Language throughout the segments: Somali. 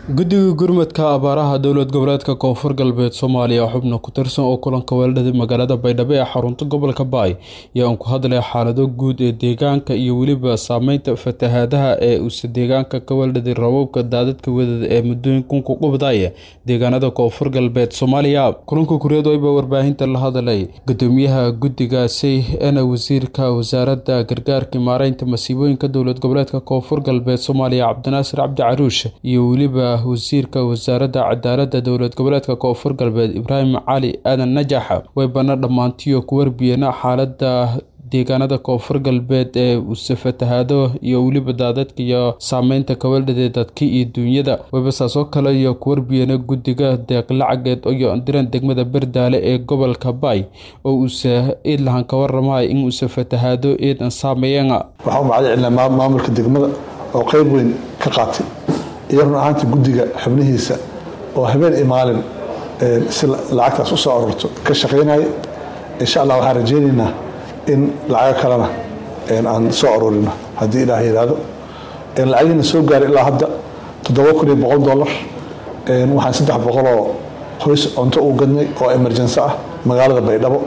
guddiga gurmadka abaaraha dowlad goboleedka koonfur galbeed soomaaliya xubna ku tirsan oo kulanka weeladhada magaalada baydhabo ee xarunta gobolka baay ayaa aan ku hadlay xaalado guud ee deegaanka iyo weliba saameynta fatahaadaha ee uuse deegaanka ka weeldhaday rababka daadadka wadada ee muddooyinkunku qubdaya deegaanada koonfur galbeed soomaaliya kulanka kureed wayba warbaahinta la hadlay gudoomiyaha guddigaasi eena wasiirka wasaaradda gargaarka maareynta masiibooyinka dowlad goboleedka koonfur galbeed soomaaliya cabdinaasir cabdi caruush iyo weliba wasiirka wasaaradda cadaaladda dowlad goboleedka koonfur galbeed ibraahim cali aadan najax way bana dhammaantiyo ku warbiyeen xaaladda deegaanada koonfur galbeed ee use fatahaado iyo weliba daadadka iyo saameynta kaweeldhadee dadka iyo duunyada wayba saasoo kale iyo ku warbiyeena guddiga deeq lacageed iyo diran degmada berdaale ee gobolka baay oo uuse iidlahan ka waramaya in uuse fatahaado eedan saameeyeen waxaa u macda celinaa maamulka degmada oo qeyb weyn ka qaatay iyo run ahaanta guddiga xubnihiisa oo habeen iyo maalin si lacagtaas u soo aroorto ka shaqaynaya insha allah waxaan rajaynaynaa in lacago kalena aan soo aroorino haddii ilaah yidhaahdo lacagiina soo gaaray ilaa hadda toddoba kun iyo boqol dollar waxaan saddex boqoloo qoys cunto u gadnay oo emergency ah magaalada baydhabo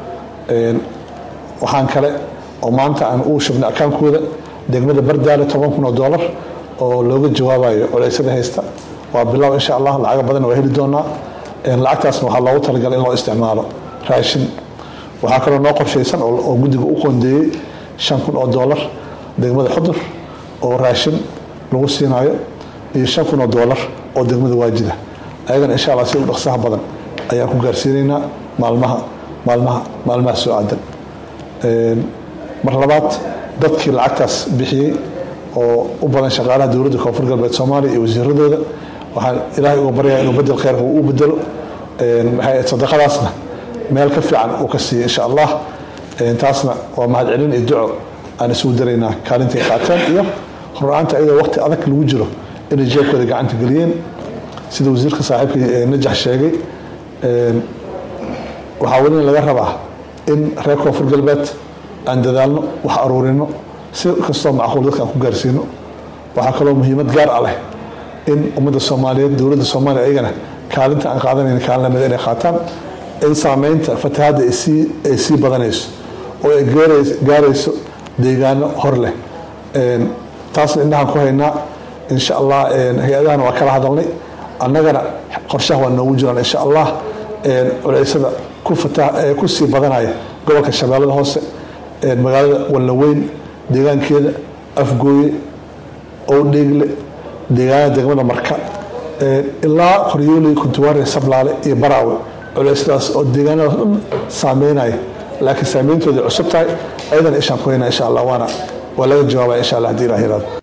waxaan kale oo maanta aan u shubnay akaankooda degmada bardaale toban kun oo dollar oo looga jawaabayo culeysada haysta waa bilow insha allah lacaga badan waa heli doonaa lacagtaasna waxaa loogu talagalay in loo isticmaalo raashin waxaa kaloo noo qorshaysan oo guddiga u qoondeeyey shan kun oo dollar degmada xudur oo raashin lagu siinayo iyo shan kun oo dollar oo degmada waajida ayagana insha allah si u dhaqsaha badan ayaan ku gaarsiinaynaa maalmaha maalmaha maalmaha soo aadan mar labaad dadkii lacagtaas bixiyey oo u badan shaqaalaha dowladda koonfur galbeed soomaaliya iyo wasiiradooda waxaan ilaahay uga baryaa inuu bedel kheyrka uu u bedelo maxay sadaqadaasna meel ka fiican uu ka siiya insha allah taasna waa mahadcelin iyo duco aan isugu daraynaa kaalintay qaateen iyo horla-aanta iyadoo waqti adag lagu jiro inay jeebkooda gacanta geliyeen sida wasiirka saaxiibka najax sheegay waxaa welina laga rabaa in reer koonfur galbeed aan dadaalno wax aruurino si kastoo macquul dadka aan ku gaarsiino waxaa kaloo muhiimad gaar ah leh in ummadda soomaaliyeed dowladda soomaaliya ayagana kaalinta aan qaadanayna kaalin lamida inay qaataan in saameynta fatahaadda ay sii badanayso oo ay gaarayso deegaano hor leh taasna indhahaan ku haynaa insha allah hay-adahana waa kala hadalnay annagana qorshaha waa noogu jiraan insha allah culeysada ku sii badanaya gobolka shabeellada hoose magaalada wallaweyn deegaankeeda afgooye owdheegle deegaanada degmada marka ilaa qoryooley kuntuwaare sablaale iyo baraawe culeysadaas oo deegaanadaas dhan saameynaya laakiin saameyntooda cusub tahay ayadana ishaan ku haynaa insha allah waana waa laga jawaabaya insha allah hadii ilah yiraado